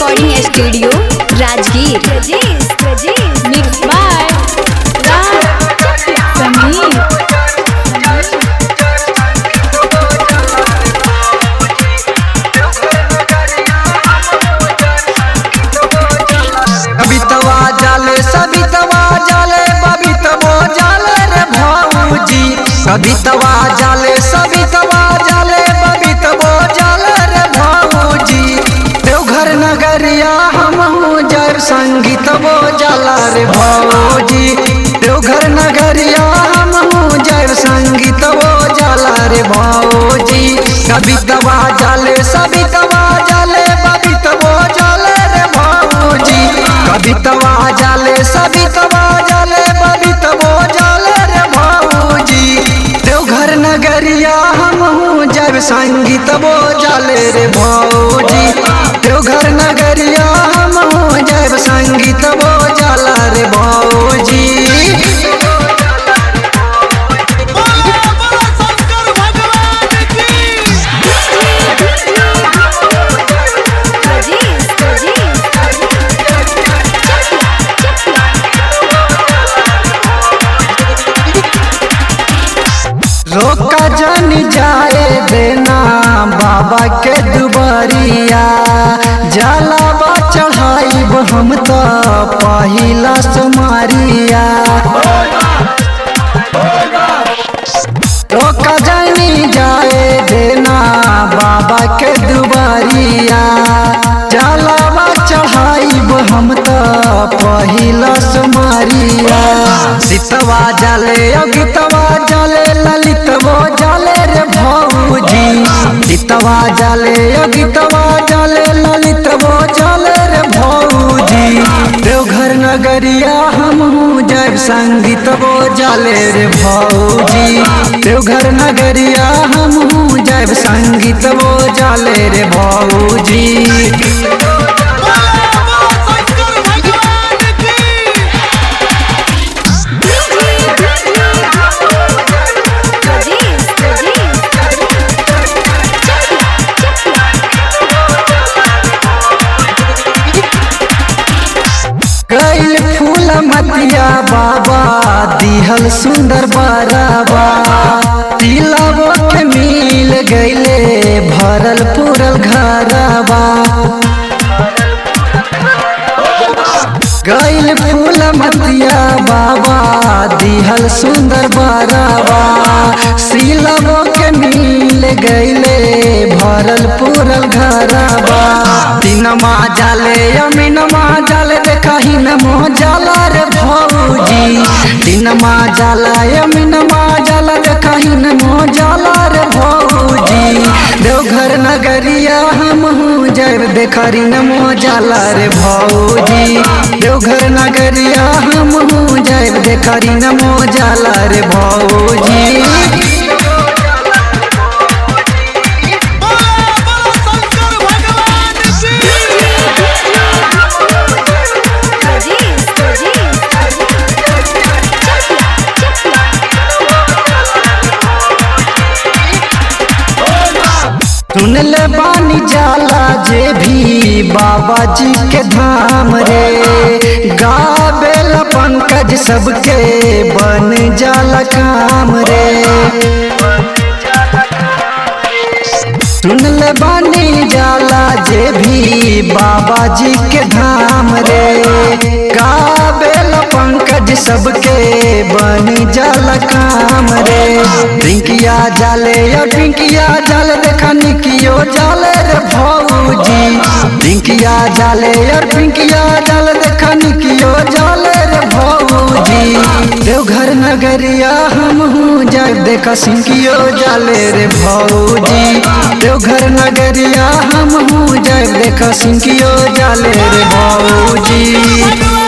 recording studio Rajgir mix by Raj Sameer कवितवा जाले सवितवा जाले बबितवो जाले रे भाऊजी कवितवा जाले सवितवा जाले बबितवो जाले रे भाऊजी देवघर नगरिया हमहू जब संगीतवो जाला रे भाऊजी देवघर नगरिया हमहू जब संगीतवो जाला रे भाऊजी कवितवा जाले सवितवा जाले बबितवो जाले रे भाऊजी कवितवा जाले सवितवा जाले बबितवो जाले रे भाऊजी देवघर नगरिया हमहू जब संगीतवो जाले रे भाऊजी देवघर नगरिया हमहू जब संगीतवो जाला रे भाऊजी बोलो बोलो शंकर भगवान की रोका जन जाए देना बाबा के दुबरिया जलावा चढ़ाइब हम तो पहिला सुमारिया रोका जनी जाए देना बाबा के दुबरिया जलावा चढ़ाइब हम तो पहिला सुमारिया सीतवा जाले अगितवा जाले ललितवो जाले रे भौजी सीतवा जाले अगितवा जाले ललितवो जाले रे भौजी देवघर नगरिया हमहू जब संगीतवो जाले रे भौजी देवघर नगरिया हमहू जब संगीतवो जाले रे भौजी बोलो बोलो शंकर भगवान की कैल फूल मतिया बाबा दिहल सुंदर बराबा तिलवो के मिल गईले भरल पूरल घरबा गैल फूल मतिया बाबा दिहल सुंदर बराबा सिलवो के मिल गईले भरल पूरल घरबा तीनमा जाले अमीनमा जाले देखही नमो जाला रे भौजी तीनमा जाला अमीनमा जाला देखही नमो जाला रे भौजी देवघर नगरिया हमहू जब देखरी नमो जाला रे भौजी देवघर नगरिया हमहू जब देखरी नमो जाला रे भौजी बोलो बोलो शंकर भगवान की सुनले बानी जाला जे भी बाबा जी के धाम रे गावेल पंकज सबके बन जाला काम रे सुनले बानी जाला जे भी बाबा जी के धाम रे गावेल पंकज सबके बन जाला काम रे पिंकिया जाले या पिंकिया जाले देखा निकियो जाले रे भौजी पिंकिया जाले यार पिंकिया जाले देखा निकियो जाले रे भौजी देवघर नगरिया हमहू जाब देखा सिंकियो जाले रे भौजी देवघर नगरिया हमहू जाब देखा सिंकियो जाले रे भौजी